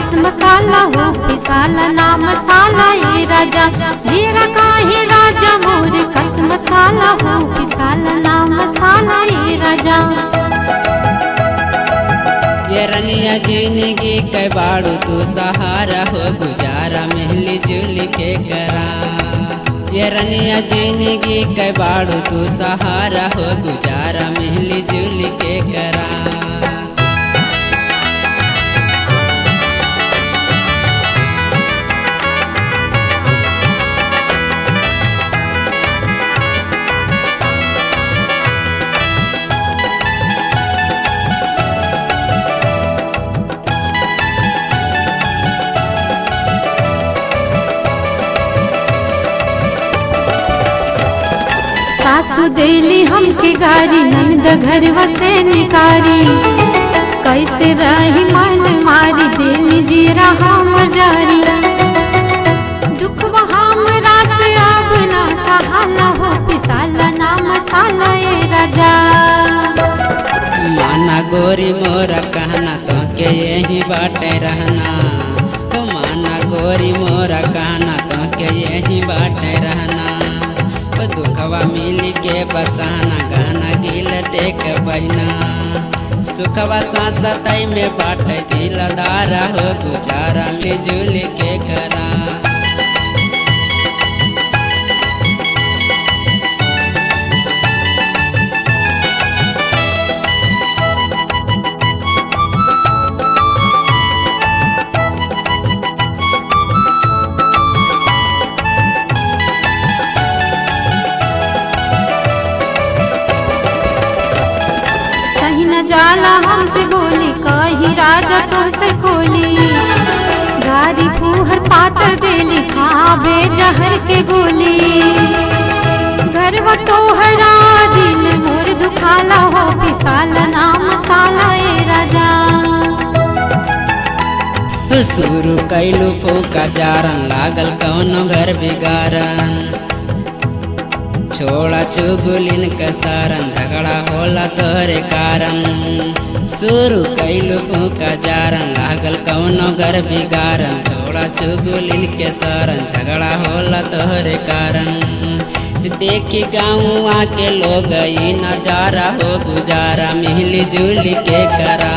कस मसाला हो पिसाला ना मसाला ए राजा जीरा काहे राजा मोर कस मसाला हो पिसाला ना मसाला ए राजा ये रनिया जिंदगी के बाड़ू तू सहारा हो गुजारा मिली जुल के करा ये रनिया जिंदगी के बाड़ू तू सहारा हो गुजारा मिली जुल के करा सासु देली हमके गारी नंद घर वसे निकारी कैसे रही मन मारी देली जीरा हम जारी दुख हमरा से अब ना सहाला हो पिसाला ना मसाला ए राजा माना गोरी मोरा कहना तो के यही बाटे रहना तो माना गोरी मोरा कहना तो के यही बाटे रहना तो दुखवा मिल के बसाना गहना गिल टेक बहना सुखवा सांसतई में बाटे दिलदारा हो गुजारा मिलजुल के करा सही न जाला हमसे बोली कही राजा तो से खोली गारी फूहर पातर देली खाबे जहर के गोली घर वो तो हरा दिल मोर दुखाला हो पिसाला ना मसाला ए राजा शुरू कैलू फूका जारन लागल कौनो घर बिगारन छोड़ा चुगुलिन के सारन झगड़ा होला तोहरे कारण शुरू कैलू फूका जारन लागल कौनो घर बिगारन छोड़ा चुगुलिन के सारन झगड़ा होला तोहरे कारण देखी गाँव के लोग ई नजारा हो गुजारा मिली जुली के करा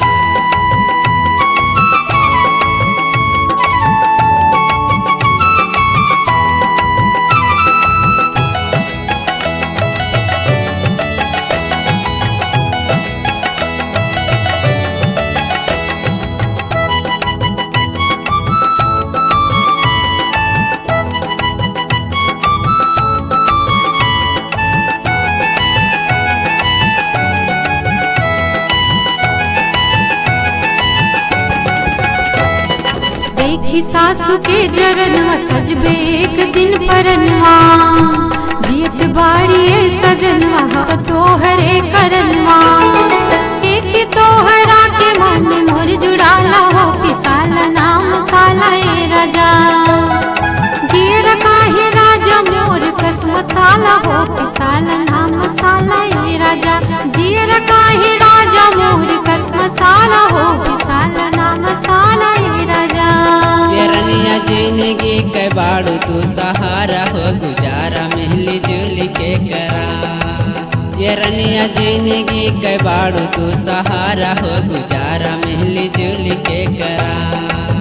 देखी सासू के जरनवा तजबे एक दिन परनवा जियत बाड़ी ए सजनवा हव तोहरे करनवा एक तोहरा के मन मोर जुड़ाला हो पिसाला नाम साला ए राजा जीर काहे राजा मोर कस मसाला हो पिसाला नाम मसाला ए राजा जीर काहे राजा मोर कस मसाला हो पिसाला नाम मसाला ए राजा तेरनिया जिंदगी के बाड़ू तू सहारा हो गुजारा मिली जुली के करा ये रनिया जिंदगी के बाड़ू तू सहारा हो गुजारा मिली जुली के करा